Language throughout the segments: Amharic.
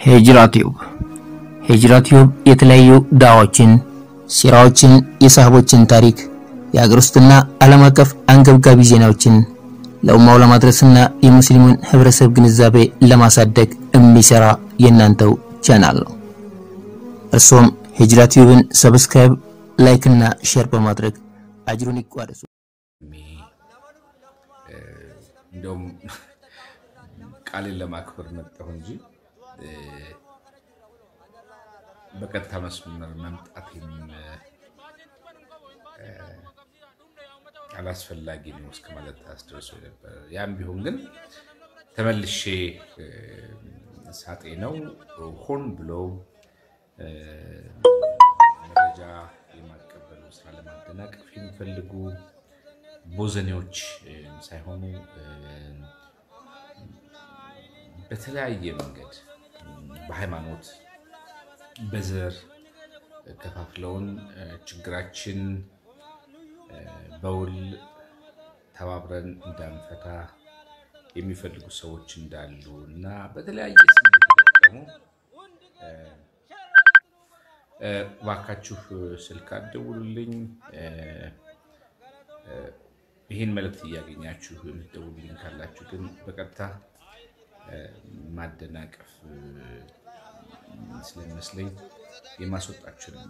ሂጅራ ቲዩብ ሂጅራ ቲዩብ የተለያዩ ዳዋዎችን፣ ሲራዎችን፣ የሳህቦችን ታሪክ፣ የሀገር ውስጥና ዓለም አቀፍ አንገብጋቢ ዜናዎችን ለኡማው ለማድረስና የሙስሊሙን ህብረተሰብ ግንዛቤ ለማሳደግ የሚሰራ የእናንተው ቻናል ነው። እርሶም ሂጅራ ቲዩብን ሰብስክራይብ፣ ላይክ እና ሼር በማድረግ አጅሩን ይቋደሱ። እንደውም ቃሌን ለማክበር መጣሁ እንጂ በቀጥታ መስመር መምጣቴም አላስፈላጊ ነው እስከ ማለት አስደርሶ ነበር። ያም ቢሆን ግን ተመልሼ ሳጤ ነው ሆን ብለው መረጃ የማቀበሉ ስራ ለማደናቀፍ የሚፈልጉ ቦዘኔዎች ሳይሆኑ በተለያየ መንገድ በሃይማኖት በዘር ከፋፍለውን ችግራችን በውል ተባብረን እንዳንፈታ የሚፈልጉ ሰዎች እንዳሉ እና በተለያየ ስም የተጠቀሙ እባካችሁ ስልክ አትደውሉልኝ፣ ይህን መልእክት እያገኛችሁ የምትደውሉልኝ ካላችሁ ግን በቀጥታ ማደናቀፍ ስለሚመስለኝ የማስወጣችሁ ነው።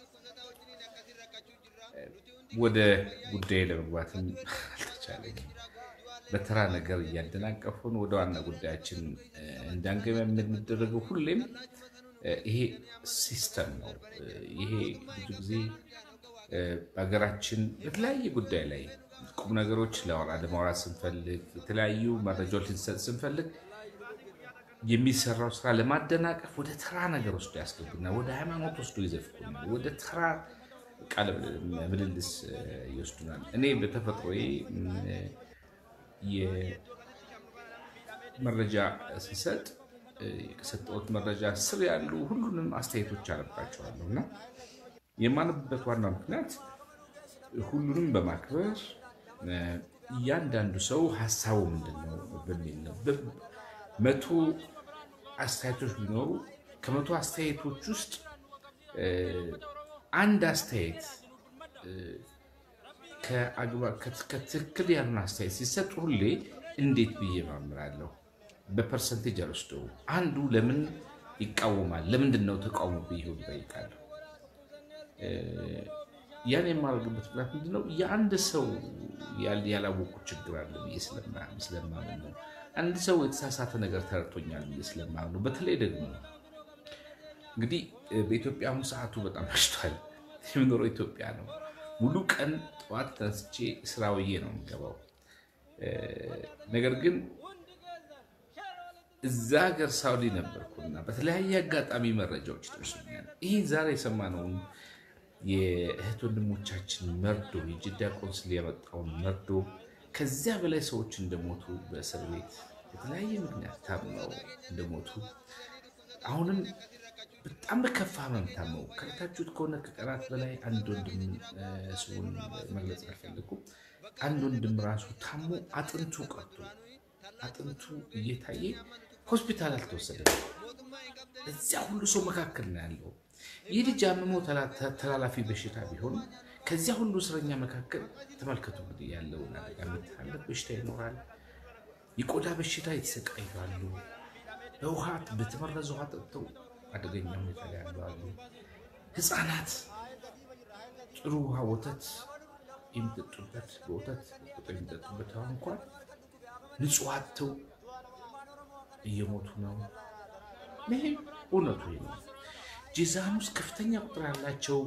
ወደ ጉዳይ ለመግባትም አልተቻለኝም። በተራ ነገር እያደናቀፉን ወደ ዋና ጉዳያችን እንዳንገባ የምንደረገው ሁሌም ይሄ ሲስተም ነው። ይሄ ብዙ ጊዜ በሀገራችን በተለያየ ጉዳይ ላይ ቁም ነገሮች ለማውራት ስንፈልግ፣ የተለያዩ መረጃዎች ልንሰጥ ስንፈልግ የሚሰራው ስራ ለማደናቀፍ ወደ ተራ ነገር ወስዶ ያስገቡና ወደ ሃይማኖት ወስዶ ይዘፍቁናል። ወደ ተራ ቃለ ምልልስ ይወስዱናል። እኔ በተፈጥሮዬ የመረጃ ስሰጥ ከሰጠሁት መረጃ ስር ያሉ ሁሉንም አስተያየቶች አነባቸዋለሁ እና የማነብበት ዋና ምክንያት ሁሉንም በማክበር እያንዳንዱ ሰው ሀሳቡ ምንድን ነው በሚል ነው። መቶ አስተያየቶች ቢኖሩ ከመቶ አስተያየቶች ውስጥ አንድ አስተያየት ከትክክል ያሉን አስተያየት ሲሰጥ ሁሌ እንዴት ብዬ ማምራለሁ። በፐርሰንቴጅ አልወስደው። አንዱ ለምን ይቃወማል፣ ለምንድን ነው ተቃውሞ ብዬ ሁሉ እጠይቃለሁ። ያን የማደርግበት ምክንያት ምንድን ነው? የአንድ ሰው ያላወቁት ችግር አለ ብዬ ስለማምን ነው። አንድ ሰው የተሳሳተ ነገር ተረድቶኛል ብዬ ስለማምን ነው። በተለይ ደግሞ እንግዲህ በኢትዮጵያ አሁን ሰዓቱ በጣም መሽቷል። የምኖረው ኢትዮጵያ ነው። ሙሉ ቀን ጠዋት ተነስቼ ስራ ውዬ ነው የምገባው። ነገር ግን እዛ ሀገር ሳውዲ ነበርኩና በተለያየ አጋጣሚ መረጃዎች ይደርሱኛል። ይህ ዛሬ የሰማነውን የእህት ወንድሞቻችን መርዶ የጅዳ ቆንስል ያመጣውን መርዶ ከዚያ በላይ ሰዎች እንደሞቱ በእስር ቤት የተለያየ ምክንያት ታምነው እንደሞቱ አሁንም በጣም በከፋ ህመም ታመው ከታችሁት ከሆነ ከቀናት በላይ አንድ ወንድም ስሙን መግለጽ አልፈለኩም። አንድ ወንድም ራሱ ታሞ አጥንቱ ቀርቶ አጥንቱ እየታየ ሆስፒታል አልተወሰደም። እዚያ ሁሉ ሰው መካከል ነው ያለው። ይህ ልጅ አምሞ ተላላፊ በሽታ ቢሆን ከዚያ ሁሉ እስረኛ መካከል ተመልከቱ እንግዲህ ያለውን አደጋ የሚተላለፍ በሽታ ይኖራል። የቆዳ በሽታ የተሰቃያሉ። በውሃ በተመረዘ ውሃ ጠጥተው አደገኛ ሁኔታ ላይ ያሉ አሉ። ህፃናት ጥሩ ውሃ ወተት የሚጠጡበት በወተት ቁጥር የሚጠጡበት ውሃ እንኳን ንጹህ አጥተው እየሞቱ ነው። ይሄ እውነቱ ነው። ጂዛን ውስጥ ከፍተኛ ቁጥር ያላቸው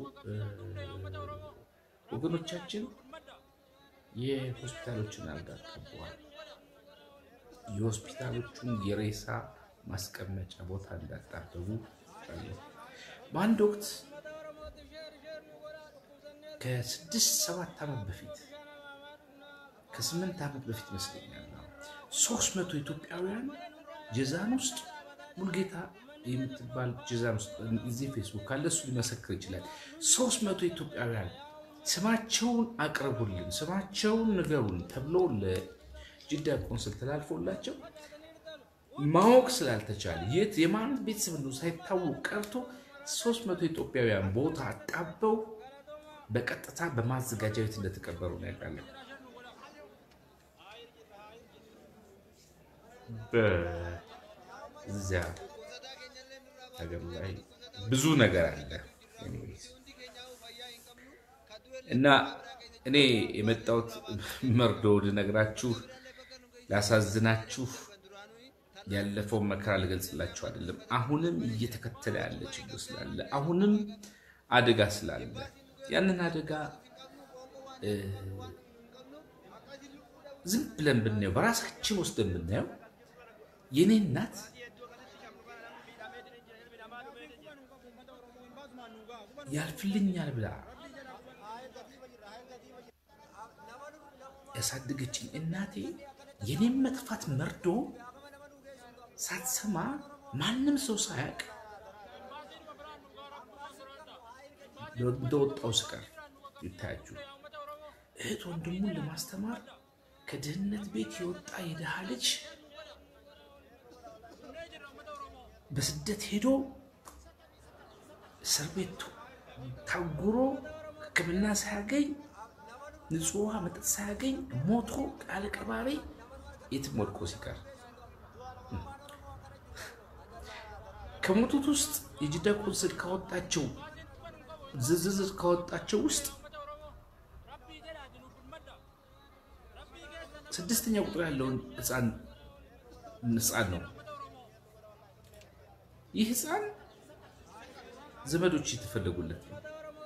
ወገኖቻችን የሆስፒታሎችን አልጋ ጠበዋል። የሆስፒታሎቹን የሬሳ ማስቀመጫ ቦታ እንዳጣበቡ በአንድ ወቅት ከስድስት ሰባት ዓመት በፊት ከስምንት ዓመት በፊት ይመስለኛል ሶስት መቶ ኢትዮጵያውያን ጀዛን ውስጥ ሙልጌታ የምትባል ጀዛን ውስጥ እዚህ ፌስቡክ ካለ እሱ ሊመሰክር ይችላል። ሶስት መቶ ኢትዮጵያውያን ስማቸውን አቅርቡልን፣ ስማቸውን ንገሩን ተብሎ ለጅዳ ቆንስል ተላልፎላቸው ማወቅ ስላልተቻለ የት የማን ቤተሰብ ነው ሳይታወቅ ቀርቶ ሶስት መቶ ኢትዮጵያውያን ቦታ አጣበው በቀጥታ በማዘጋጃ ቤት እንደተቀበሩ ነው ያውቃለን። በዚያ ሀገር ላይ ብዙ ነገር አለ እና እኔ የመጣሁት መርዶ ልነግራችሁ ላሳዝናችሁ ያለፈውን መከራ ልገልጽላችሁ አይደለም። አሁንም እየተከተለ ያለ ችግር ስላለ አሁንም አደጋ ስላለ ያንን አደጋ ዝም ብለን ብናየው በራሳችን ውስጥ ብናየው የኔ እናት ያልፍልኛል ብላ ያሳደገችኝ እናቴ የኔም መጥፋት መርዶ ሳትሰማ ማንም ሰው ሳያውቅ እንደወጣው ስቀር ይታያችሁ። እህት ወንድሙን ለማስተማር ከድህነት ቤት የወጣ የድሃ ልጅ በስደት ሄዶ እስር ቤት ታጉሮ ሕክምና ሳያገኝ ንጹህ ውሃ መጠጥ ሳያገኝ ሞቶ ቃል ቀባሪ የትም ወድቆ ሲቀር ከሞቱት ውስጥ የጅዳ ቆንስል ካወጣቸው ዝርዝር ካወጣቸው ውስጥ ስድስተኛ ቁጥር ያለውን ህፃን ህፃን ነው። ይህ ህፃን ዘመዶች የተፈለጉለት ነው።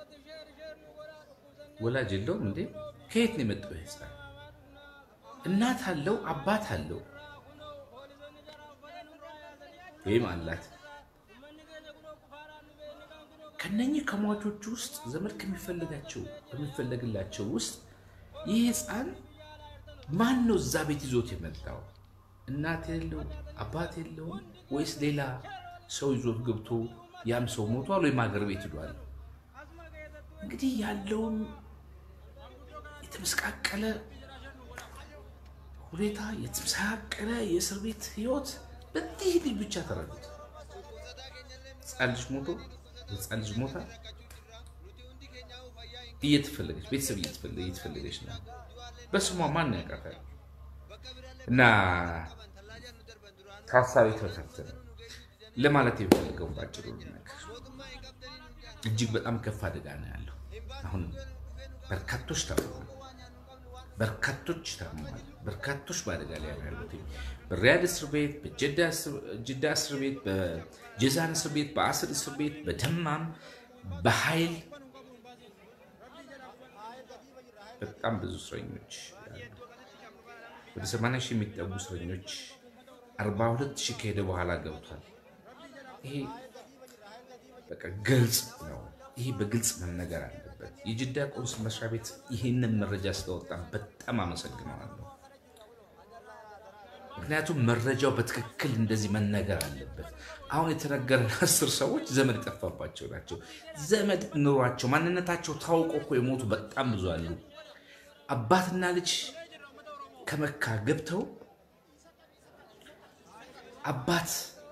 ወላጅ የለውም እንዴ? ከየት ነው የመጣው ይህ ህፃን? እናት አለው፣ አባት አለው ወይም አላት። ከነኚህ ከሟቾቹ ውስጥ ዘመድ ከሚፈልጋቸው ከሚፈለግላቸው ውስጥ ይህ ህፃን ማን ነው እዛ ቤት ይዞት የመጣው? እናት የለው አባት የለውም ወይስ ሌላ ሰው ይዞት ገብቶ ያም ሰው ሞቷል ወይም ሀገር ቤት ሂዷል? እንግዲህ ያለውን የተመሰቃቀለ ሁኔታ የተመሰቃቀለ የእስር ቤት ህይወት በዚህ ልጅ ብቻ ተረዱት። ህፃን ልጅ ሞቶ ህፃን ልጅ ሞታ እየተፈለገች ቤተሰብ እየተፈለገች ነው። በስሟ ማን ያውቃታል? እና ታሳቢ ተፈታተነ ለማለት የሚፈልገው ባጭሩ ነገር እጅግ በጣም ከፍ አደጋ ነው ያለው። አሁንም በርካቶች ታመዋል፣ በርካቶች ታመዋል፣ በርካቶች በአደጋ ላይ ነው ያሉት። በሪያድ እስር ቤት፣ በጅዳ እስር ቤት፣ በጀዛን እስር ቤት፣ በአስር እስር ቤት፣ በደማም በኃይል በጣም ብዙ እስረኞች ወደ 80 ሺህ የሚጠጉ እስረኞች 42 ሺህ ከሄደ በኋላ ገብቷል። ይሄ በቃ ግልጽ ነው። ይሄ በግልጽ መነገር አለበት። የጅዳ ቆንስል መስሪያ ቤት ይህንን መረጃ ስለወጣ በጣም አመሰግነዋለሁ። ምክንያቱም መረጃው በትክክል እንደዚህ መነገር አለበት። አሁን የተነገረን አስር ሰዎች ዘመድ የጠፋባቸው ናቸው። ዘመድ ኑሯቸው ማንነታቸው ታውቆ እኮ የሞቱ በጣም ብዙ አሉ። አባትና ልጅ ከመካ ገብተው አባት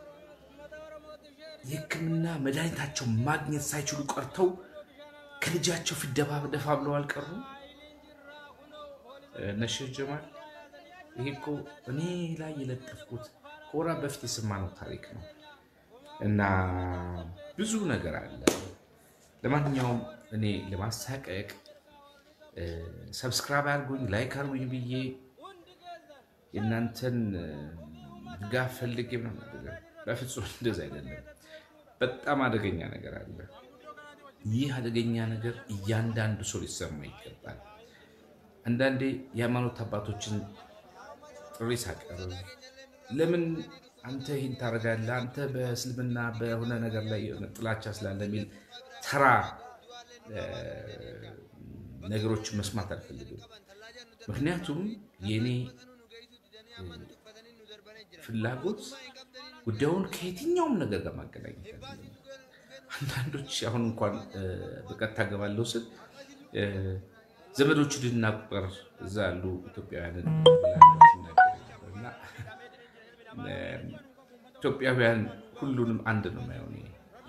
የሕክምና መድኃኒታቸው ማግኘት ሳይችሉ ቀርተው ከልጃቸው ፊት ደፋ ደፋ ብለው አልቀሩ። ነሽር ጀማል ይሄ እኮ እኔ ላይ የለጠፍኩት ከወራት በፊት የሰማነው ታሪክ ነው እና ብዙ ነገር አለ። ለማንኛውም እኔ ለማሳቀቅ ሰብስክራይብ አድርጉኝ፣ ላይክ አድርጉኝ ብዬ የእናንተን ድጋፍ ፈልጌ ምናምን አይደለም። በፍጹም እንደዛ አይደለም። በጣም አደገኛ ነገር አለ። ይህ አደገኛ ነገር እያንዳንዱ ሰው ሊሰማ ይገባል። አንዳንዴ የሃይማኖት አባቶችን ጥሪ ሳቀርብ ለምን አንተ ይህን ታደርጋለህ? አንተ በእስልምና በሆነ ነገር ላይ የሆነ ጥላቻ ስላለ የሚል ተራ ነገሮችን መስማት አልፈልግም። ምክንያቱም የእኔ ፍላጎት ጉዳዩን ከየትኛውም ነገር ጋር ማገናኘት አለ። አንዳንዶች አሁን እንኳን በቀጥታ ገባለሁ ስል ዘመዶቹ ልናቁጠር እዛ ያሉ ኢትዮጵያውያንን ኢትዮጵያውያን ሁሉንም አንድ ነው የማየው እኔ።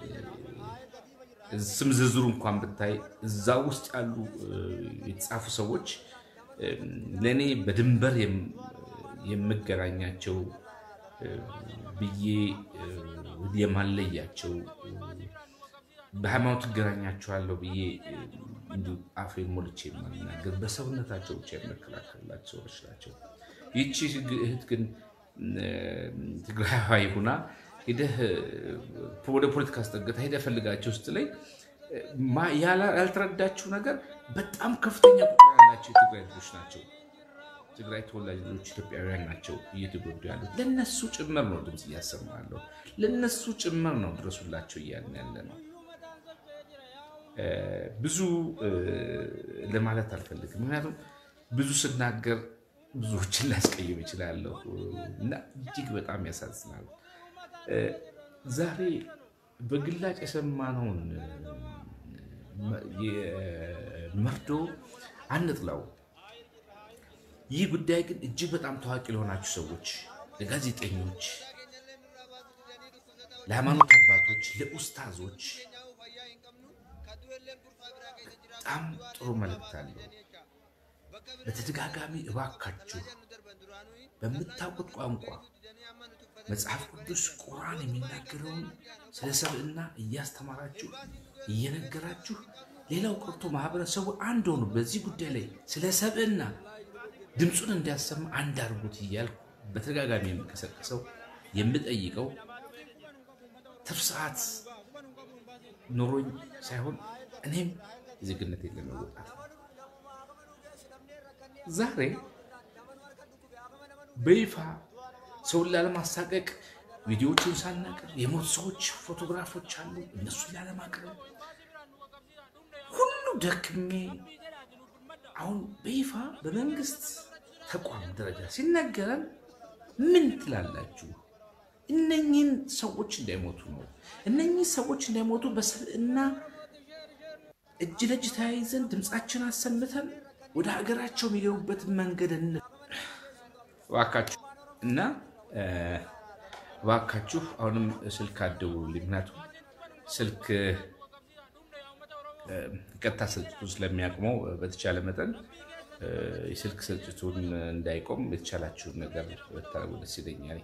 ስም ዝርዝሩ እንኳን ብታይ እዛ ውስጥ ያሉ የተጻፉ ሰዎች ለእኔ በድንበር የምገናኛቸው ብዬ የማለያቸው በሃይማኖት እገናኛቸዋለሁ ብዬ እንዲሁ አፌን ሞልቼ የማናገር በሰውነታቸው ብቻ የምከላከልላቸው ሰዎች ናቸው። ይቺ እህት ግን ትግራዊ ሁና ሄደህ ወደ ፖለቲካ አስጠግታ ሄደህ ፈልጋቸው ውስጥ ላይ ያልተረዳችው ነገር በጣም ከፍተኛ ቁጥር ያላቸው የትግራይ ልጆች ናቸው። ትግራይ ተወላጅ ልጆች ኢትዮጵያውያን ናቸው እየተጎዱ ያሉት። ለነሱ ጭምር ነው ድምፅ እያሰማ ያለው። ለነሱ ጭምር ነው ድረሱላቸው እያልን ያለ ነው። ብዙ ለማለት አልፈልግም፣ ምክንያቱም ብዙ ስናገር ብዙዎችን ላስቀይም ይችላለሁ እና እጅግ በጣም ያሳዝናል። ዛሬ በግላጭ የሰማነውን መርዶ አንጥላው። ይህ ጉዳይ ግን እጅግ በጣም ታዋቂ ለሆናችሁ ሰዎች፣ ለጋዜጠኞች፣ ለሃይማኖት አባቶች፣ ለኡስታዞች በጣም ጥሩ መልእክት አለው። በተደጋጋሚ እባካችሁ በምታውቁት ቋንቋ መጽሐፍ ቅዱስ ቁርአን የሚናገረውን ስለ ሰብዕና እያስተማራችሁ እየነገራችሁ፣ ሌላው ቀርቶ ማህበረሰቡ አንድ ሆኑ በዚህ ጉዳይ ላይ ስለ ሰብዕና ድምፁን እንዲያሰማ አንድ አድርጉት እያልኩ በተደጋጋሚ የምቀሰቀሰው የምጠይቀው ትርፍ ሰዓት ኖሮኝ ሳይሆን እኔም የዜግነት ለመወጣት ዛሬ በይፋ ሰውን ላለማሳቀቅ ቪዲዮዎችን ሳናቅር የሞት ሰዎች ፎቶግራፎች አሉ። እነሱን ላለማቅረብ ሁሉ ደክሜ አሁን በይፋ በመንግስት ተቋም ደረጃ ሲነገረን ምን ትላላችሁ? እነኚህን ሰዎች እንዳይሞቱ ነው። እነኚህ ሰዎች እንዳይሞቱ በሰብዕና እጅ ለእጅ ተያይዘን ድምፃችን አሰምተን ወደ ሀገራቸው የሚገቡበትን መንገድ እባካችሁ እና እባካችሁ አሁንም ስልክ አትደውሉልኝ። ምክንያቱም ስልክ ቀጥታ ስርጭቱን ስለሚያቅመው በተቻለ መጠን የስልክ ስርጭቱን እንዳይቆም የተቻላችሁን ነገር ብታደርጉ ደስ ይለኛል።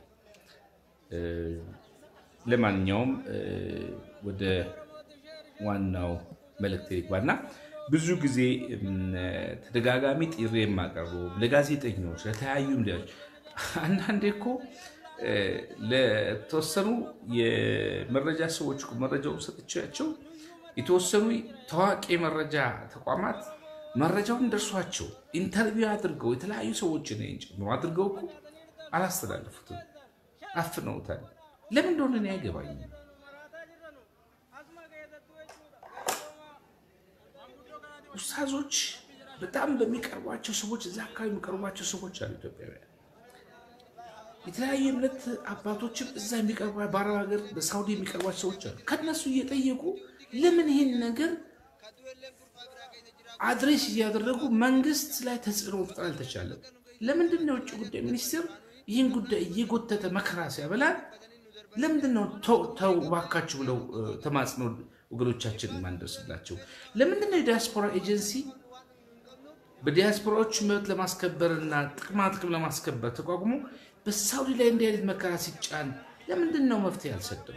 ለማንኛውም ወደ ዋናው መልእክት ይግባና ብዙ ጊዜ ተደጋጋሚ ጥሪ የማቀርበው ለጋዜጠኞች፣ ለተለያዩ ሚዲያዎች አንዳንዴ እኮ ለተወሰኑ የመረጃ ሰዎች መረጃውን ሰጥቻቸው የተወሰኑ ታዋቂ የመረጃ ተቋማት መረጃውን ደርሷቸው ኢንተርቪው አድርገው የተለያዩ ሰዎችን ጨምሮ አድርገው እኮ አላስተላለፉትም፣ አፍነውታል። ለምን እንደሆነ እኔ አይገባኝም። ኡስታዞች በጣም በሚቀርቧቸው ሰዎች እዛ አካባቢ የሚቀርቧቸው ሰዎች አሉ ኢትዮጵያውያን የተለያዩ እምነት አባቶችም እዛ የሚቀርቧ በአረብ ሀገር በሳውዲ የሚቀርቧቸው ሰዎች አሉ። ከነሱ እየጠየቁ ለምን ይህን ነገር አድሬስ እያደረጉ መንግስት ላይ ተጽዕኖ መፍጠር አልተቻለም? ለምንድን ነው የውጭ ጉዳይ ሚኒስቴር ይህን ጉዳይ እየጎተተ መከራ ሲያበላል? ለምንድን ነው ተው እባካችሁ ብለው ተማጽኖ ወገኖቻችን ማንደርስላቸው? ለምንድን ነው የዲያስፖራ ኤጀንሲ በዲያስፖራዎች መብት ለማስከበር እና ጥቅማ ጥቅም ለማስከበር ተቋቁሞ በሳውዲ ላይ እንዲህ አይነት መከራ ሲጫን ለምንድን ነው መፍትሄ አልሰጠው?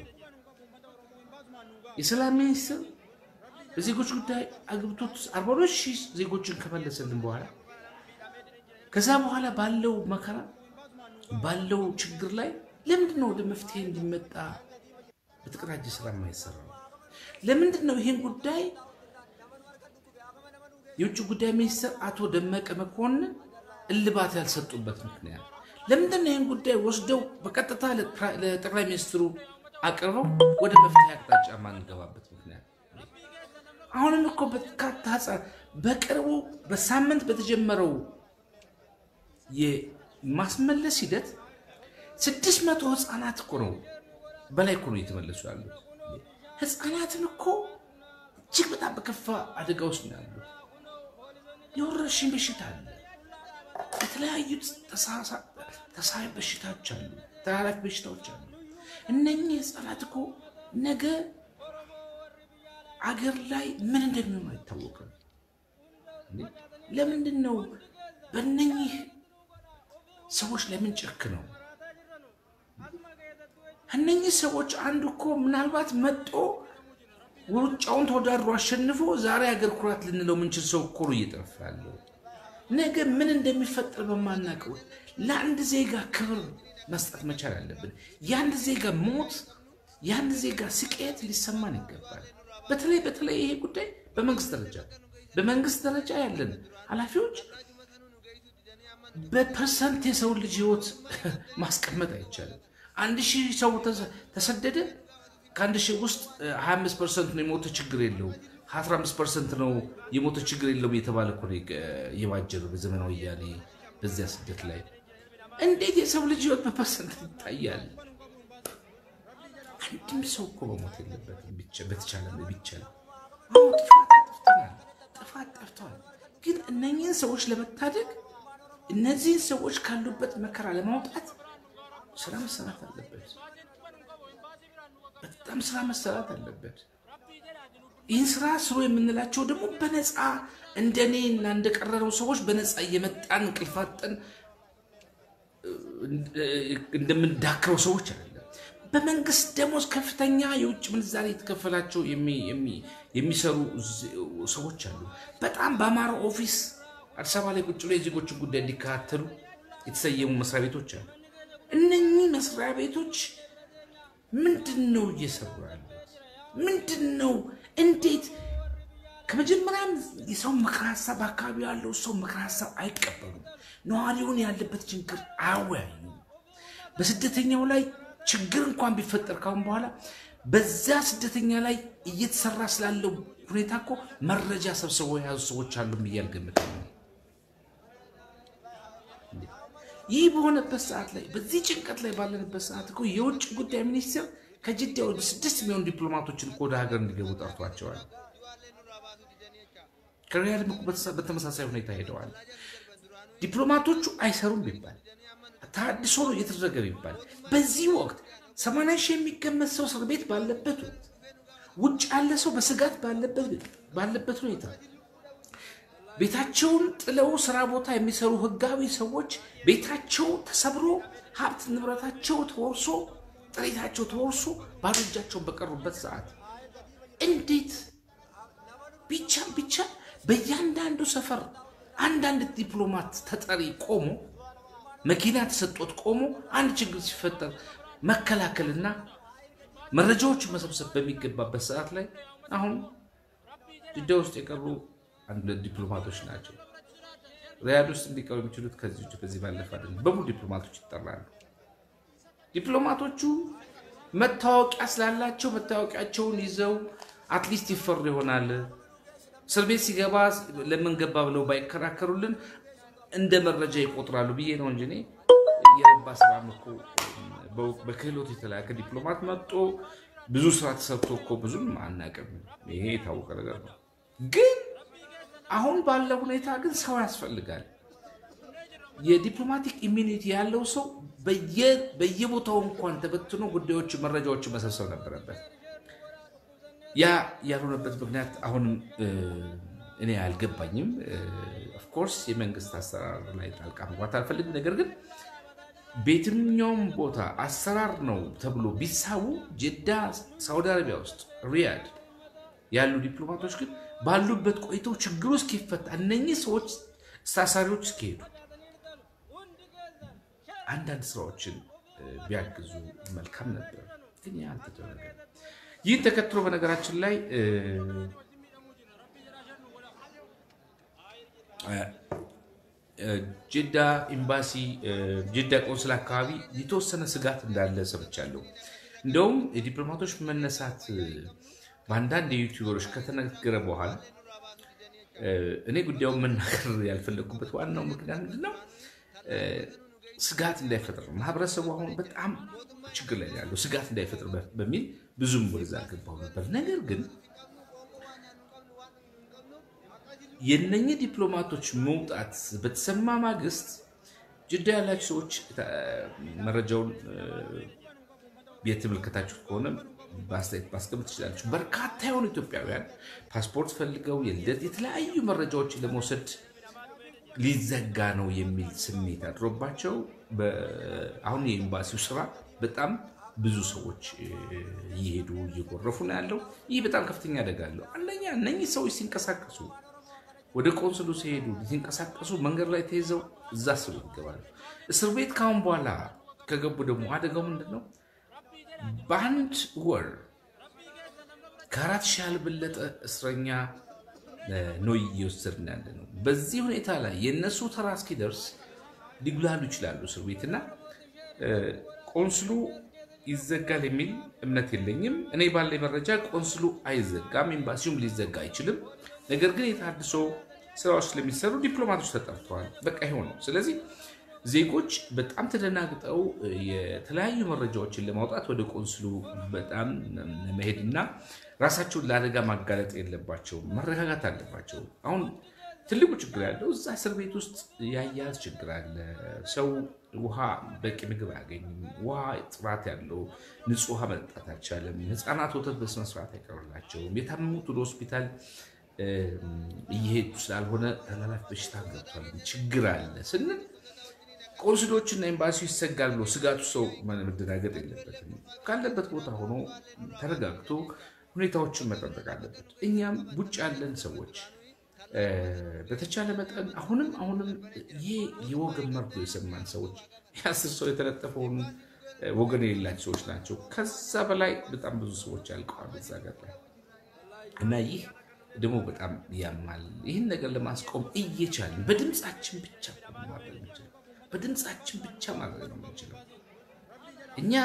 የሰላም ሚኒስትር በዜጎች ጉዳይ አግብቶት አርባ ሁለት ሺህ ዜጎችን ከመለሰልን በኋላ ከዛ በኋላ ባለው መከራ ባለው ችግር ላይ ለምንድን ነው ወደ መፍትሄ እንዲመጣ በተቀናጀ ስራ የማይሰራው? ለምንድን ነው ይህን ጉዳይ የውጭ ጉዳይ ሚኒስትር አቶ ደመቀ መኮንን እልባት ያልሰጡበት ምክንያት ለምንድን ነው? ይህን ጉዳይ ወስደው በቀጥታ ለጠቅላይ ሚኒስትሩ አቅርበው ወደ መፍትሄ አቅጣጫ ማንገባበት ምክንያት አሁንም እኮ በርካታ ህፃን በቅርቡ በሳምንት በተጀመረው የማስመለስ ሂደት ስድስት መቶ ህፃናት እኮ ነው በላይ እኮ ነው እየተመለሱ ያሉት። ህፃናትን እኮ እጅግ በጣም በከፋ አደጋ ውስጥ ነው ያሉት። የወረርሽኝ በሽታ አለ። የተለያዩ ተሳሳቢ በሽታዎች አሉ። ተላላፊ በሽታዎች አሉ። እነኚህ ህፃናት እኮ ነገ አገር ላይ ምን እንደሚሆኑ አይታወቅም። ለምንድን ነው በእነኚህ ሰዎች ለምን ጭክ ነው? እነኚህ ሰዎች አንዱ እኮ ምናልባት መጦ ውጫውን ተወዳድሮ አሸንፎ ዛሬ ሀገር ኩራት ልንለው ምንችል ሰው እኮ ነው እየጠፋ ያለው። ነገ ምን እንደሚፈጠር በማናውቀው ለአንድ ዜጋ ክብር መስጠት መቻል አለብን። የአንድ ዜጋ ሞት፣ የአንድ ዜጋ ስቃየት ሊሰማን ይገባል። በተለይ በተለይ ይሄ ጉዳይ በመንግስት ደረጃ በመንግስት ደረጃ ያለን ኃላፊዎች በፐርሰንት የሰው ልጅ ህይወት ማስቀመጥ አይቻልም። አንድ ሺህ ሰው ተሰደደ። ከአንድ ሺህ ውስጥ 25 ፐርሰንት ነው የሞተ ችግር የለውም 15 ፐርሰንት ነው የሞተ ችግር የለውም የተባለ እኮ ነው የባጀነው በዘመናዊ ወያኔ በዚያ ስደት ላይ እንዴት የሰው ልጅ ህይወት በፐርሰንት ይታያል? አንድም ሰው እኮ መሞት የለበትም። በተቻለ ቢቻል ጥፋት ጠፍተናል፣ ጥፋት ጠፍተዋል። ግን እነኚህን ሰዎች ለመታደግ እነዚህን ሰዎች ካሉበት መከራ ለማውጣት ስራ መሰራት አለበት። በጣም ስራ መሰራት አለበት። ይህን ስራ ስሩ የምንላቸው ደግሞ በነፃ እንደኔ እና እንደቀረረው ሰዎች በነፃ እየመጣን እንቅልፋጠን እንደምንዳክረው ሰዎች አይደለም። በመንግስት ደሞዝ ከፍተኛ የውጭ ምንዛሬ የተከፈላቸው የሚሰሩ ሰዎች አሉ። በጣም በአማራ ኦፊስ አዲስ አበባ ላይ ቁጭ ብሎ የዜጎችን ጉዳይ እንዲከታተሉ የተሰየሙ መስሪያ ቤቶች አሉ። እነኚህ መስሪያ ቤቶች ምንድን ነው እየሰሩ ያሉት? ምንድን ነው እንዴት ከመጀመሪያም የሰው ምክር ሀሳብ በአካባቢ ያለው ሰው ምክር ሀሳብ አይቀበሉም። ነዋሪውን ያለበት ችግር አያወያዩም። በስደተኛው ላይ ችግር እንኳን ቢፈጠር ካሁን በኋላ በዛ ስደተኛ ላይ እየተሰራ ስላለው ሁኔታ እኮ መረጃ ሰብስበው የያዙ ሰዎች አሉ ብዬ አልገምትም። ይህ በሆነበት ሰዓት ላይ በዚህ ጭንቀት ላይ ባለንበት ሰዓት እኮ የውጭ ጉዳይ ሚኒስቴር ከጅዳ ወደ ስድስት የሚሆኑ ዲፕሎማቶችን እኮ ወደ ሀገር እንዲገቡ ጠርቷቸዋል። ከሪያድም እኮ በተመሳሳይ ሁኔታ ሄደዋል። ዲፕሎማቶቹ አይሰሩም ቢባል ታድሶ ነው እየተደረገ ቢባል በዚህ ወቅት ሰማንያ ሺህ የሚገመት ሰው እስር ቤት ባለበት ወቅት ውጭ ያለ ሰው በስጋት ባለበት ሁኔታ ቤታቸውን ጥለው ስራ ቦታ የሚሰሩ ህጋዊ ሰዎች ቤታቸው ተሰብሮ ሀብት ንብረታቸው ተወርሶ ጥሪታቸው ተወርሶ ባዶ እጃቸውን በቀሩበት ሰዓት እንዴት ቢቻል ቢቻል በእያንዳንዱ ሰፈር አንዳንድ ዲፕሎማት ተጠሪ ቆሞ መኪና ተሰጦት ቆሞ አንድ ችግር ሲፈጠር መከላከልና መረጃዎችን መሰብሰብ በሚገባበት ሰዓት ላይ አሁን ጅዳ ውስጥ የቀሩ አንድ ዲፕሎማቶች ናቸው። ሪያድ ውስጥ እንዲቀሩ የሚችሉት ከዚህ ውጭ ከዚህ ባለፈ አይደለም። በሙሉ ዲፕሎማቶች ይጠራሉ። ዲፕሎማቶቹ መታወቂያ ስላላቸው መታወቂያቸውን ይዘው አትሊስት ይፈሩ ይሆናል። እስር ቤት ሲገባ ለምን ገባ ብለው ባይከራከሩልን እንደ መረጃ ይቆጥራሉ ብዬ ነው እንጂ እኔ የረባ ስራም እኮ በክህሎት የተላከ ዲፕሎማት መጥቶ ብዙ ስራ ተሰርቶ እኮ ብዙም አናውቅም። ይሄ የታወቀ ነገር ነው። ግን አሁን ባለው ሁኔታ ግን ሰው ያስፈልጋል። የዲፕሎማቲክ ኢሚኒቲ ያለው ሰው በየቦታው እንኳን ተበትኖ ጉዳዮች፣ መረጃዎችን መሰብሰብ ነበረበት። ያ ያልሆነበት ምክንያት አሁንም እኔ አልገባኝም። ኦፍኮርስ የመንግስት አሰራር ላይ ጣልቃ መግባት አልፈልግም። ነገር ግን በየትኛውም ቦታ አሰራር ነው ተብሎ ቢሳቡ ጀዳ፣ ሳውዲ አረቢያ ውስጥ ሪያድ ያሉ ዲፕሎማቶች ግን ባሉበት ቆይተው ችግሩ እስኪፈታ እነኚህ ሰዎች ታሳሪዎች እስኪሄዱ አንዳንድ ስራዎችን ቢያግዙ መልካም ነበር፣ ግን ያ አልተደረገም። ይህን ተከትሎ በነገራችን ላይ ጅዳ ኤምባሲ ጅዳ ቆንስል አካባቢ የተወሰነ ስጋት እንዳለ ሰምቻለሁ። እንደውም የዲፕሎማቶች መነሳት በአንዳንድ የዩቲዩበሮች ከተነገረ በኋላ እኔ ጉዳዩን መናገር ያልፈለግኩበት ዋናው ምክንያት ምንድነው? ስጋት እንዳይፈጥር ማህበረሰቡ አሁን በጣም ችግር ላይ ያለው ስጋት እንዳይፈጥር በሚል ብዙም ወደዛ አልገባሁ ነበር። ነገር ግን የነኚህ ዲፕሎማቶች መውጣት በተሰማ ማግስት ጅዳ ያላችሁ ሰዎች መረጃውን የተመለከታችሁት ከሆነ በአስተያየት ማስቀመጥ ትችላለች። በርካታ የሆኑ ኢትዮጵያውያን ፓስፖርት ፈልገው የልደት የተለያዩ መረጃዎችን ለመውሰድ ሊዘጋ ነው የሚል ስሜት አድሮባቸው አሁን የኤምባሲው ስራ በጣም ብዙ ሰዎች እየሄዱ እየጎረፉ ነው ያለው። ይህ በጣም ከፍተኛ አደጋ አለው። አንደኛ እነኚህ ሰዎች ሲንቀሳቀሱ ወደ ቆንስሉ ሲሄዱ ሲንቀሳቀሱ መንገድ ላይ ተይዘው እዛ እስር ቤት ይገባሉ። እስር ቤት ካሁን በኋላ ከገቡ ደግሞ አደጋው ምንድን ነው? በአንድ ወር ከአራት ሺህ ያልበለጠ እስረኛ ነው እየወሰድን ያለ ነው። በዚህ ሁኔታ ላይ የእነሱ ተራ እስኪደርስ ሊጉላሉ ይችላሉ እስር ቤት እና ቆንስሉ ይዘጋል የሚል እምነት የለኝም። እኔ ባለ መረጃ ቆንስሉ አይዘጋም፣ ኤምባሲውም ሊዘጋ አይችልም። ነገር ግን የታድሶ ስራዎች ስለሚሰሩ ዲፕሎማቶች ተጠርተዋል። በቃ ይኸው ነው። ስለዚህ ዜጎች በጣም ተደናግጠው የተለያዩ መረጃዎችን ለማውጣት ወደ ቆንስሉ በጣም መሄድና ራሳቸውን ለአደጋ ማጋለጥ የለባቸውም። መረጋጋት አለባቸው። አሁን ትልቁ ችግር ያለው እዛ እስር ቤት ውስጥ የአያያዝ ችግር አለ። ሰው ውሃ፣ በቂ ምግብ አያገኝም። ውሃ ጥራት ያለው ንጹህ ውሃ መጠጣት አልቻለም። ህፃናት ወተት በስነስርዓት አይቀርላቸውም። የታመሙት ወደ ሆስፒታል እየሄዱ ስላልሆነ ተላላፊ በሽታ ገብቷል። ችግር አለ ስንል ቆንስሎችና ኤምባሲው ይሰጋል ብሎ ስጋቱ ሰው መደናገጥ የለበትም። ካለበት ቦታ ሆኖ ተረጋግቶ ሁኔታዎችን መጠበቅ አለበት። እኛም ውጭ ያለን ሰዎች በተቻለ መጠን አሁንም አሁንም ይህ የወገን መርዶ የሰማን ሰዎች የአስር ሰው የተለጠፈውን ወገን የሌላቸው ሰዎች ናቸው። ከዛ በላይ በጣም ብዙ ሰዎች ያልቀዋል እዛ ገር ላይ እና ይህ ደግሞ በጣም ያማል። ይህን ነገር ለማስቆም እየቻልን በድምፃችን ብቻ ማድረግ የምንችለው በድምፃችን ብቻ ማድረግ ነው የምንችለው። እኛ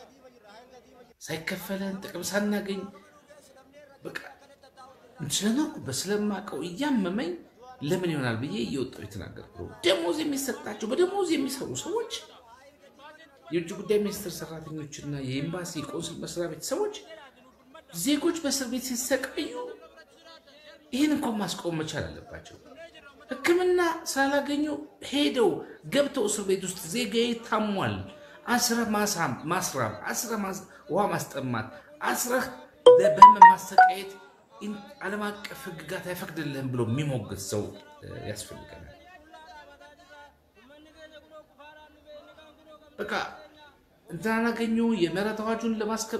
ሳይከፈለን ጥቅም ሳናገኝ በቃ ስለኖርኩበት ስለማውቀው እያመመኝ ለምን ይሆናል ብዬ እየወጣሁ የተናገርኩ ነው። ደሞዝ የሚሰጣቸው በደሞዝ የሚሰሩ ሰዎች የውጭ ጉዳይ ሚኒስቴር ሰራተኞችና የኤምባሲ ቆንስል መስሪያ ቤት ሰዎች ዜጎች በእስር ቤት ሲሰቃዩ ይህን እንኳን ማስቆም መቻል አለባቸው። ሕክምና ስላላገኙ ሄደው ገብተው እስር ቤት ውስጥ ዜጋዬ ታሟል፣ አስረህ ማስራብ፣ አስረህ ውሃ ማስጠማት፣ አስረህ በህመም ማሰቃየት ዓለም አቀፍ ሕግጋት አይፈቅድልህም ብሎ የሚሞግት ሰው ያስፈልገናል። በቃ እንትን አገኙ የምህረት አዋጁን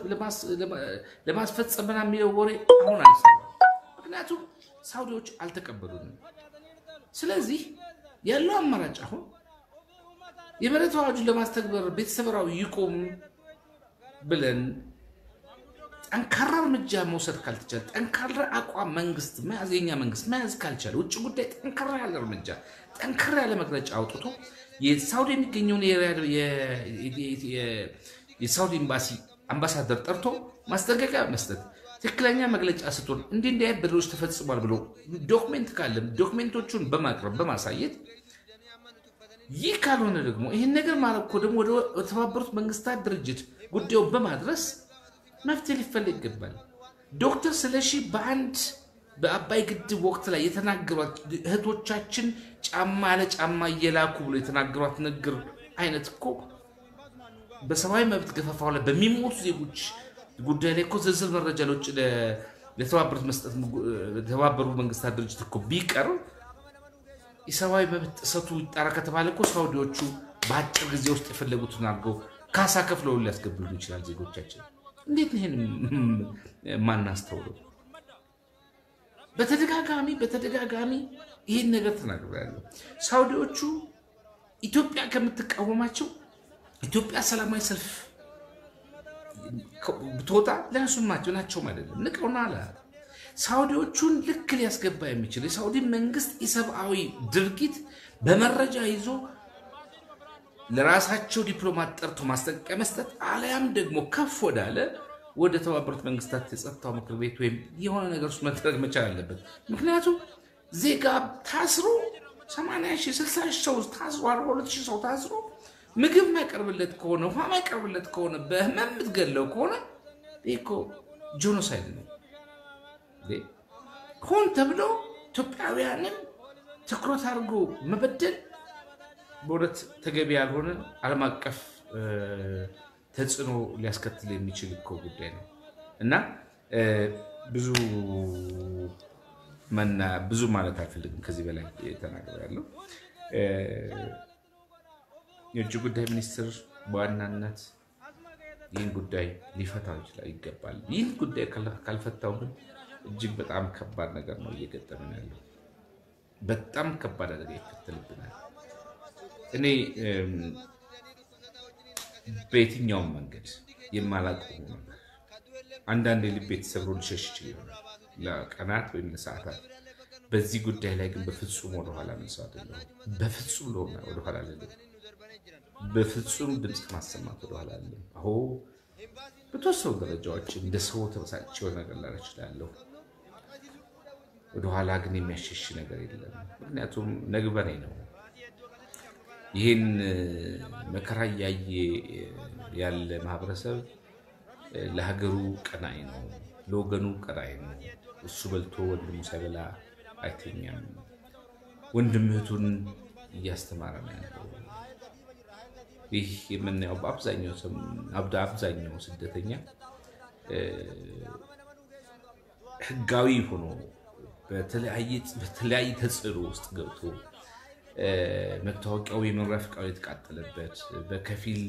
ለማስፈጸም ምናምን የሚለው ወሬ አሁን አልሰማም። ምክንያቱም ሳውዲዎች አልተቀበሉንም። ስለዚህ ያለው አማራጭ አሁን የምህረት አዋጁን ለማስተግበር ቤተሰብራዊ ይቆም ብለን ጠንካራ እርምጃ መውሰድ ካልተቻለ ጠንካራ አቋም መንግስት መያዝ የኛ መንግስት መያዝ ካልቻለ ውጭ ጉዳይ ጠንካራ ያለ እርምጃ ጠንካራ ያለ መግለጫ አውጥቶ የሳውዲ የሚገኘውን የሳውዲ ኤምባሲ አምባሳደር ጠርቶ ማስጠንቀቂያ መስጠት ትክክለኛ መግለጫ ስጡን፣ እንዲህ እንዲህ አይነት በደሎች ተፈጽሟል ብሎ ዶክሜንት ካለም ዶክሜንቶቹን በማቅረብ በማሳየት ይህ ካልሆነ ደግሞ ይህን ነገር ማለት እኮ ደግሞ ወደ ተባበሩት መንግስታት ድርጅት ጉዳዩን በማድረስ መፍትሄ ሊፈለግ ይገባል። ዶክተር ስለሺ በአንድ በአባይ ግድብ ወቅት ላይ የተናገሯት እህቶቻችን ጫማ ለጫማ እየላኩ ብሎ የተናገሯት ንግግር አይነት እኮ በሰብአዊ መብት ገፈፋው ላይ በሚሞቱ ዜጎች ጉዳይ ላይ እኮ ዝርዝር መረጃ ለውጭ ለተባበሩት መስጠት የተባበሩት መንግስታት ድርጅት እኮ ቢቀርብ የሰብአዊ መብት ጥሰቱ ይጣራ ከተባለ እኮ ሳውዲዎቹ በአጭር ጊዜ ውስጥ የፈለጉትን አድርገው ካሳ ከፍለው ሊያስገብሉ ይችላል ዜጎቻችን። እንዴት ነው ይህን ማናስተውለው? በተደጋጋሚ በተደጋጋሚ ይህን ነገር ተናግሬያለሁ። ሳውዲዎቹ ኢትዮጵያ ከምትቃወማቸው ኢትዮጵያ ሰላማዊ ሰልፍ ብትወጣ ለነሱ ናቸውም አይደለም ንቀውና አለ ሳውዲዎቹን ልክ ሊያስገባ የሚችል የሳውዲ መንግስት ኢሰብአዊ ድርጊት በመረጃ ይዞ ለራሳቸው ዲፕሎማት ጠርቶ ማስጠንቀቂያ መስጠት አሊያም ደግሞ ከፍ ወዳለ ወደ ተባበሩት መንግስታት የጸጥታው ምክር ቤት ወይም የሆነ ነገር ውስጥ መደረግ መቻል አለበት። ምክንያቱም ዜጋ ታስሮ 80 ሺህ 60 ሺህ ሰው ታስሮ 42 ሺህ ሰው ታስሮ ምግብ ማይቀርብለት ከሆነ ውሃ ማይቀርብለት ከሆነ በህመም የምትገለው ከሆነ ይህ እኮ ጄኖሳይድ ነው። ሆን ተብሎ ኢትዮጵያውያንን ትኩረት አድርጎ መበደል በእውነት ተገቢ ያልሆነ ዓለም አቀፍ ተጽዕኖ ሊያስከትል የሚችል እኮ ጉዳይ ነው እና ብዙ መና ብዙ ማለት አልፈልግም። ከዚህ በላይ ተናገር ያለው የውጭ ጉዳይ ሚኒስትር በዋናነት ይህን ጉዳይ ሊፈታው ይችላል ይገባል። ይህን ጉዳይ ካልፈታው ግን እጅግ በጣም ከባድ ነገር ነው እየገጠመን ያለው። በጣም ከባድ አደጋ ይከተልብናል። እኔ በየትኛውም መንገድ የማላውቀው ነገር አንዳንድ የልቤ ተሰብሮ ሊሸሽ ይችል ይሆናል ለቀናት ወይም ለሰዓታት። በዚህ ጉዳይ ላይ ግን በፍጹም ወደኋላ መልሰው አይደለሁም። በፍጹም ለሆነ ወደኋላ አይደለም። በፍጹም ድምፅ ከማሰማት ወደኋላ አይደለም። አሁ በተወሰኑ ደረጃዎች እንደ ሰው ተበሳጭ ነገር ላደርግ እችላለሁ። ወደኋላ ግን የሚያሸሽ ነገር የለም። ምክንያቱም ነግበኔ ነው። ይህን መከራ እያየ ያለ ማህበረሰብ ለሀገሩ ቀናኢ ነው፣ ለወገኑ ቀናኢ ነው። እሱ በልቶ ወንድሙ ሳይበላ አይተኛም። ወንድም እህቱን እያስተማረ ነው ያለው። ይህ የምናየው በአብዛኛው ስደተኛ ህጋዊ ሆኖ በተለያየ ተጽዕኖ ውስጥ ገብቶ መታወቂያው የመኖሪያ ፈቃዱ የተቃጠለበት በከፊል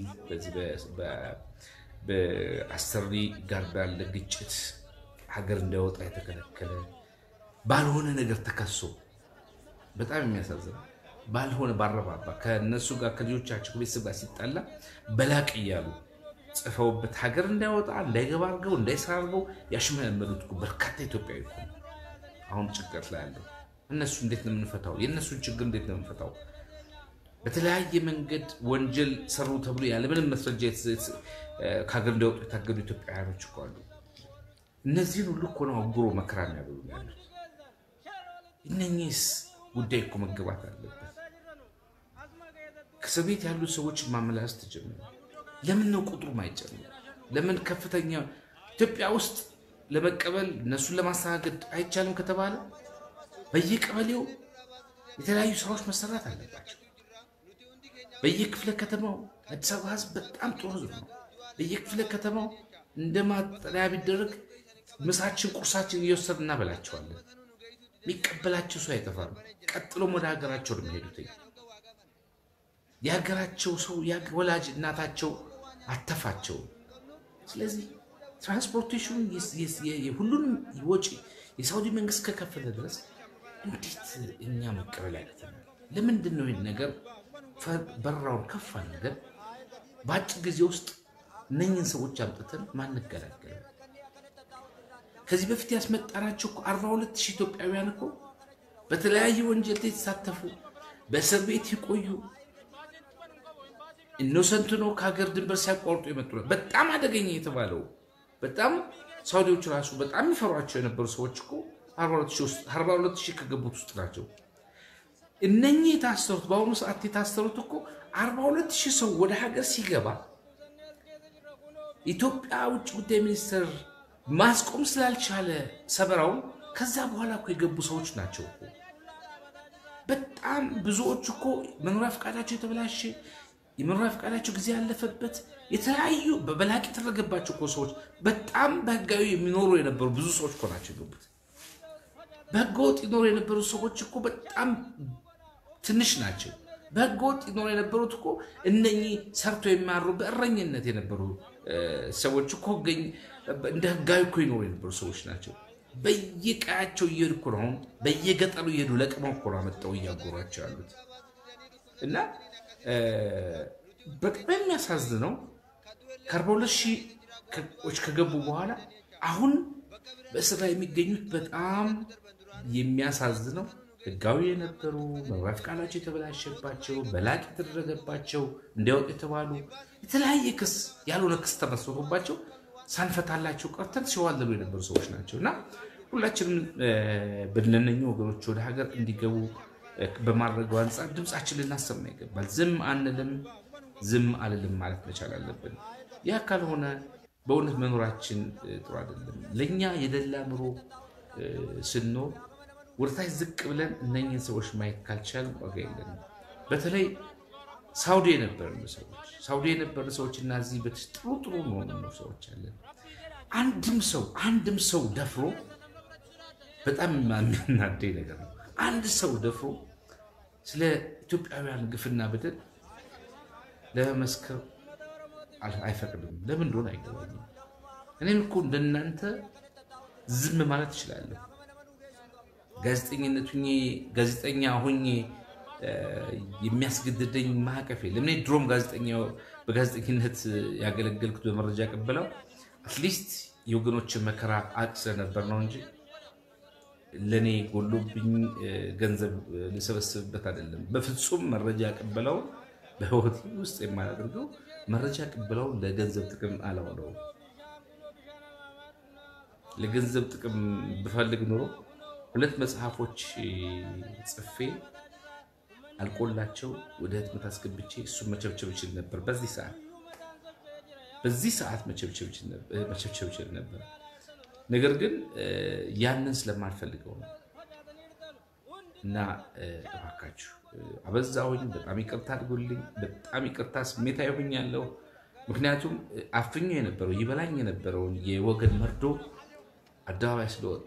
በአሰሪ ጋር ባለ ግጭት ሀገር እንዳይወጣ የተከለከለ ባልሆነ ነገር ተከሶ በጣም የሚያሳዝነው ባልሆነ ባረባባ ከነሱ ጋር ከልጆቻቸው ከቤተሰብ ጋር ሲጣላ በላቅ እያሉ ጽፈውበት ሀገር እንዳይወጣ እንዳይገባ አድርገው እንዳይሰራ አድርገው ያሽመለመሉት በርካታ ኢትዮጵያዊ እኮ ነው አሁን ጭንቀት ላይ ያለው። እነሱ እንዴት ነው የምንፈታው? የእነሱን ችግር እንዴት ነው የምንፈታው? በተለያየ መንገድ ወንጀል ሰሩ ተብሎ ያለምንም መስረጃ ከሀገር እንዳይወጡ የታገዱ ኢትዮጵያውያኖች እኮ አሉ። እነዚህን ሁሉ እኮ ነው አጉሮ መከራ የሚያበሉ ያሉት። እነኚህስ ጉዳይ እኮ መገባት አለበት። ከእስር ቤት ያሉ ሰዎች ማመላለስ ተጀመረ። ለምን ነው ቁጥሩ ማይጨምር? ለምን ከፍተኛ ኢትዮጵያ ውስጥ ለመቀበል እነሱን ለማስተናገድ አይቻልም ከተባለ በየቀበሌው የተለያዩ ስራዎች መሰራት አለባቸው። በየክፍለ ከተማው አዲስ አበባ ሕዝብ በጣም ጥሩ ሕዝብ ነው። በየክፍለ ከተማው እንደ ማጠለያ ቢደረግ ምሳችን፣ ቁርሳችን እየወሰድ እናበላቸዋለን። የሚቀበላቸው ሰው አይጠፋም። ቀጥሎም ወደ ሀገራቸው ነው የሚሄዱት። የሀገራቸው ሰው ወላጅ እናታቸው አተፋቸው። ስለዚህ ትራንስፖርቴሽኑ ሁሉንም ወጪ የሳውዲ መንግስት ከከፈለ ድረስ እንዴት እኛ መቀበል ያቅተናል? ለምንድን ነው ይህን ነገር በራውን ከፍ አድርገን በአጭር ጊዜ ውስጥ እነኝን ሰዎች አምጥተን ማንገላገል? ከዚህ በፊት ያስመጣናቸው እኮ አርባ ሁለት ሺህ ኢትዮጵያውያን እኮ በተለያየ ወንጀል የተሳተፉ በእስር ቤት የቆዩ ኢኖሰንት ነው ከሀገር ድንበር ሲያቋርጡ የመጡ ነው። በጣም አደገኛ የተባለው በጣም ሳውዲዎች ራሱ በጣም የሚፈሯቸው የነበሩ ሰዎች እኮ አርባ ሁለት ሺህ ከገቡት ውስጥ ናቸው። እነኚህ የታሰሩት በአሁኑ ሰዓት የታሰሩት እኮ አርባ ሁለት ሺህ ሰው ወደ ሀገር ሲገባ ኢትዮጵያ ውጭ ጉዳይ ሚኒስትር ማስቆም ስላልቻለ ሰበራውን ከዛ በኋላ እኮ የገቡ ሰዎች ናቸው እኮ። በጣም ብዙዎች እኮ መኖሪያ ፈቃዳቸው የተበላሸ የመኖሪያ ፈቃዳቸው ጊዜ ያለፈበት የተለያዩ በበላቅ የተደረገባቸው እኮ ሰዎች በጣም በህጋዊ የሚኖሩ የነበሩ ብዙ ሰዎች እኮ ናቸው የገቡት። በህገወጥ ይኖሩ የነበሩ ሰዎች እኮ በጣም ትንሽ ናቸው። በህገወጥ ይኖሩ የነበሩት እኮ እነኚህ ሰርቶ የሚያሩ በእረኝነት የነበሩ ሰዎች እኮ እንደ ህጋዊ እኮ ይኖሩ የነበሩ ሰዎች ናቸው። በየቀያቸው እየሄዱ እኮ ነው አሁን በየገጠሩ እየሄዱ ለቅመው እኮ ነው አመጣው እያጎሯቸው ያሉት እና በጣም የሚያሳዝነው ከአርባ ሁለት ሺዎች ከገቡ በኋላ አሁን በእስር ላይ የሚገኙት በጣም የሚያሳዝነው ህጋዊ የነበሩ መኖሪያ ፈቃዳቸው የተበላሸባቸው በላቅ የተደረገባቸው እንዲያወጡ የተባሉ የተለያየ ክስ ያልሆነ ክስ ተመስርቶባቸው ሳንፈታላቸው ቀርተን ሲዋለሉ የነበሩ ሰዎች ናቸው እና ሁላችንም በለነኙ ወገኖች ወደ ሀገር እንዲገቡ በማድረገው አንጻር ድምፃችን ልናሰማ ይገባል። ዝም አንልም፣ ዝም አልልም ማለት መቻል አለብን። ያ ካልሆነ በእውነት መኖራችን ጥሩ አይደለም። ለእኛ የደላ ኑሮ ስንኖር ወደታች ዝቅ ብለን እነኝህን ሰዎች ማየት ካልቻል ዋጋ የለንም። በተለይ ሳውዲ የነበርን ሰዎች ሳውዲ የነበርን ሰዎች እና እዚህ በትሽ ጥሩ ጥሩ ነው ሰዎች አለን። አንድም ሰው አንድም ሰው ደፍሮ በጣም የሚያናደኝ ነገር ነው። አንድ ሰው ደፍሮ ስለ ኢትዮጵያውያን ግፍና በደል ለመመስከር አይፈቅድም። ለምን እንደሆነ አይገባኝም። እኔም እኮ እንደናንተ ዝም ማለት እችላለሁ። ጋዜጠኝነት ሁኜ ጋዜጠኛ ሆኜ የሚያስገድደኝ ማዕቀፍ የለም። እኔ ድሮም በጋዜጠኝነት ያገለገልኩት በመረጃ ቀበለው አትሊስት የወገኖችን መከራ አቅ ስለነበር ነው እንጂ ለእኔ ጎሎብኝ ገንዘብ ልሰበስብበት አይደለም። በፍጹም መረጃ ቀበለው በህይወት ውስጥ የማያደርገው መረጃ ቀበለው ለገንዘብ ጥቅም አላውለውም። ለገንዘብ ጥቅም ብፈልግ ኖሮ ሁለት መጽሐፎች ጽፌ አልቆላቸው ወደ ህትመት አስገብቼ እሱን መቸብቸብ ይችል ነበር። በዚህ ሰዓት በዚህ ሰዓት መቸብቸብ ይችል ነበር። ነገር ግን ያንን ስለማልፈልገው ነው እና እባካችሁ አበዛሁኝ። በጣም ይቅርታ አድርጎልኝ። በጣም ይቅርታ ስሜታዊ ሆኛለሁ። ምክንያቱም አፍኞ የነበረው ይበላኝ የነበረውን የወገን መርዶ አደባባይ ስለወጣ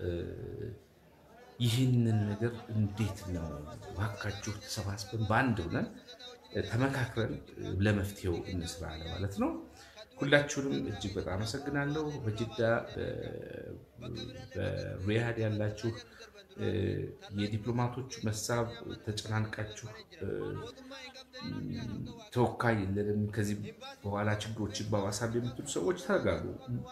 ይህንን ነገር እንዴት ነው እባካችሁ ተሰባስበን በአንድ ሆነን ተመካክረን ለመፍትሄው እንስራ ለማለት ነው። ሁላችሁንም እጅግ በጣም አመሰግናለሁ። በጅዳ በሪያድ ያላችሁ የዲፕሎማቶቹ መሳብ ተጨናንቃችሁ ተወካይ የለንም ከዚህ በኋላ ችግሮችን በማሳብ የምትሉ ሰዎች ተረጋጉ።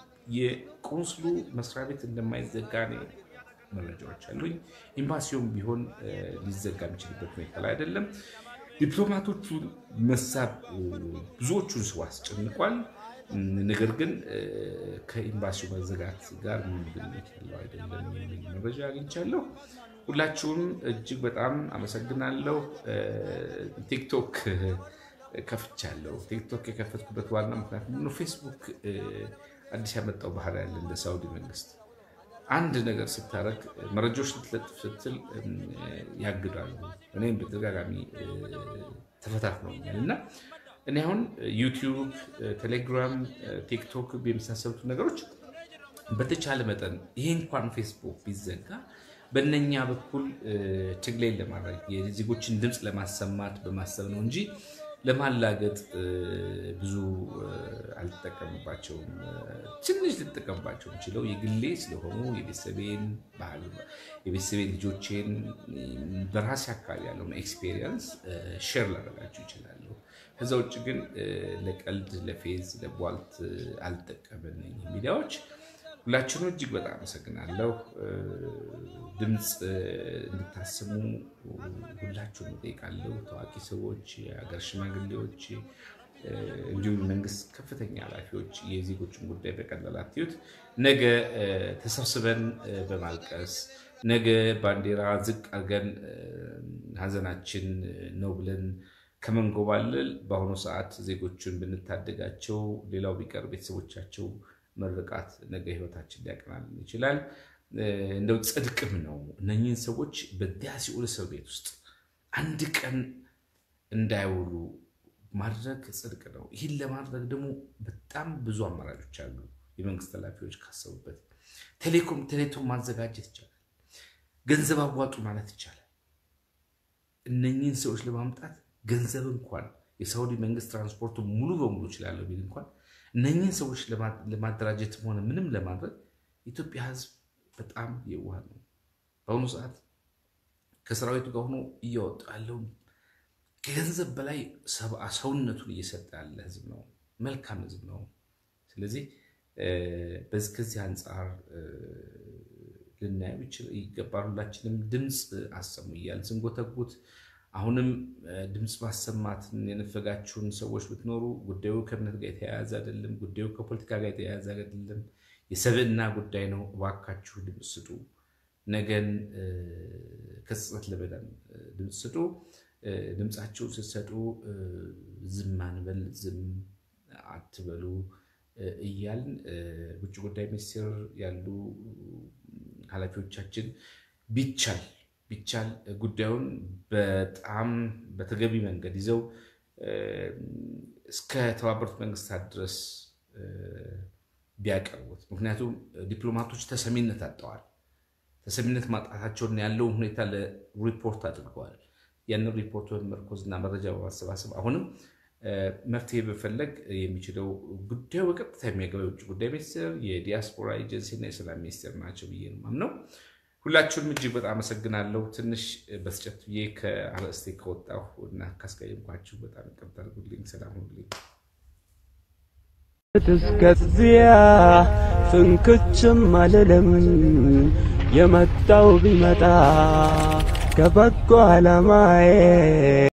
የቆንስሉ መስሪያ ቤት እንደማይዘጋ ነው መረጃዎች አሉኝ። ኤምባሲውም ቢሆን ሊዘጋ የሚችልበት ሁኔታ ላይ አይደለም። ዲፕሎማቶቹን መሳብ ብዙዎቹን ሰው አስጨንቋል። ነገር ግን ከኤምባሲው መዘጋት ጋር ምንም ግንኙነት ያለው አይደለም የሚል መረጃ አግኝቻለሁ። ሁላችሁም እጅግ በጣም አመሰግናለሁ። ቲክቶክ ከፍቻለሁ። ቲክቶክ የከፈትኩበት ዋና ምክንያት ምንድነው? ፌስቡክ አዲስ ያመጣው ባህል ያለ እንደ ሳውዲ መንግስት አንድ ነገር ስታደርግ መረጃዎች ልትለጥፍ ስትል ያግዳሉ። እኔም በተደጋጋሚ ተፈታትነውኛል እና እኔ አሁን ዩቲዩብ፣ ቴሌግራም፣ ቲክቶክ የመሳሰሉት ነገሮች በተቻለ መጠን ይሄ እንኳን ፌስቡክ ቢዘጋ በእነኛ በኩል ትግሌን ለማድረግ የዜጎችን ድምፅ ለማሰማት በማሰብ ነው እንጂ ለማላገጥ ብዙ አልጠቀምባቸውም። ትንሽ ልጠቀምባቸው የምችለው የግሌ ስለሆኑ የቤተሰቤን ባህል የቤተሰቤን ልጆቼን በራሴ አካባቢ ያለውን ኤክስፔሪየንስ ሼር ላደርጋቸው ይችላሉ። ከዛ ውጭ ግን ለቀልድ፣ ለፌዝ፣ ለቧልት አልጠቀምን ሚዲያዎች ሁላችሁም እጅግ በጣም አመሰግናለሁ። ድምፅ እንድታስሙ ሁላችሁም እጠይቃለሁ። ታዋቂ ሰዎች፣ የሀገር ሽማግሌዎች፣ እንዲሁም መንግስት ከፍተኛ ኃላፊዎች የዜጎችን ጉዳይ በቀላል አትዩት። ነገ ተሰብስበን በማልቀስ ነገ ባንዲራ ዝቅ አድርገን ሀዘናችን ነው ብለን ከመንጎባለል በአሁኑ ሰዓት ዜጎችን ብንታደጋቸው ሌላው ቢቀር ቤተሰቦቻቸው መርቃት ነገ ህይወታችን ሊያቀናልን ይችላል። እንደው ጽድቅም ነው እነኚህን ሰዎች በዚያ ሲኦል እስር ቤት ውስጥ አንድ ቀን እንዳይውሉ ማድረግ ጽድቅ ነው። ይህን ለማድረግ ደግሞ በጣም ብዙ አማራጮች አሉ። የመንግስት ኃላፊዎች ካሰቡበት ቴሌኮም ቴሌቶም ማዘጋጀት ይቻላል። ገንዘብ አዋጡ ማለት ይቻላል። እነኚህን ሰዎች ለማምጣት ገንዘብ እንኳን የሳውዲ መንግስት ትራንስፖርቱ ሙሉ በሙሉ ይችላለሁ ቢል እንኳን እነኚህን ሰዎች ለማደራጀትም ሆነ ምንም ለማድረግ የኢትዮጵያ ህዝብ በጣም የዋህ ነው። በአሁኑ ሰዓት ከሰራዊቱ ጋር ሆኖ እያወጡ ያለውን ከገንዘብ በላይ ሰውነቱን እየሰጠ ያለ ህዝብ ነው። መልካም ህዝብ ነው። ስለዚህ ከዚህ አንጻር ልናየው ይገባል። ሁላችንም ድምፅ አሰሙ እያልን ስንጎተጉት አሁንም ድምፅ ማሰማትን የነፈጋችሁን ሰዎች ብትኖሩ ጉዳዩ ከእምነት ጋር የተያያዘ አይደለም። ጉዳዩ ከፖለቲካ ጋር የተያያዘ አይደለም። የሰብዕና ጉዳይ ነው። እባካችሁ ድምፅ ስጡ። ነገን ከጸጸት ለመዳን ድምፅ ስጡ። ድምፃችሁን ስትሰጡ ዝም አንበል፣ ዝም አትበሉ እያልን ውጭ ጉዳይ ሚኒስቴር ያሉ ኃላፊዎቻችን ቢቻል ቢቻል ጉዳዩን በጣም በተገቢ መንገድ ይዘው እስከ ተባበሩት መንግስታት ድረስ ቢያቀርቡት። ምክንያቱም ዲፕሎማቶች ተሰሚነት አጥተዋል። ተሰሚነት ማጣታቸውን ያለውን ሁኔታ ለሪፖርት አድርገዋል። ያንን ሪፖርት በመመርኮዝና መረጃ በማሰባሰብ አሁንም መፍትሄ በፈለግ የሚችለው ጉዳዩ በቀጥታ የሚያገባ የውጭ ጉዳይ ሚኒስቴር፣ የዲያስፖራ ኤጀንሲ እና የሰላም ሚኒስቴር ናቸው ብዬ ነው የማምነው። ሁላችሁንም እጅግ በጣም አመሰግናለሁ። ትንሽ በስጨት ብዬ ከአርዕስቴ ከወጣሁ እና ካስቀየምኳችሁ በጣም ይቅርታ አድርጉልኝ። ሰላም ሁኑልኝ። እስከዚያ ፍንክችም አልልም የመጣው ቢመጣ ከበጎ ዓላማዬ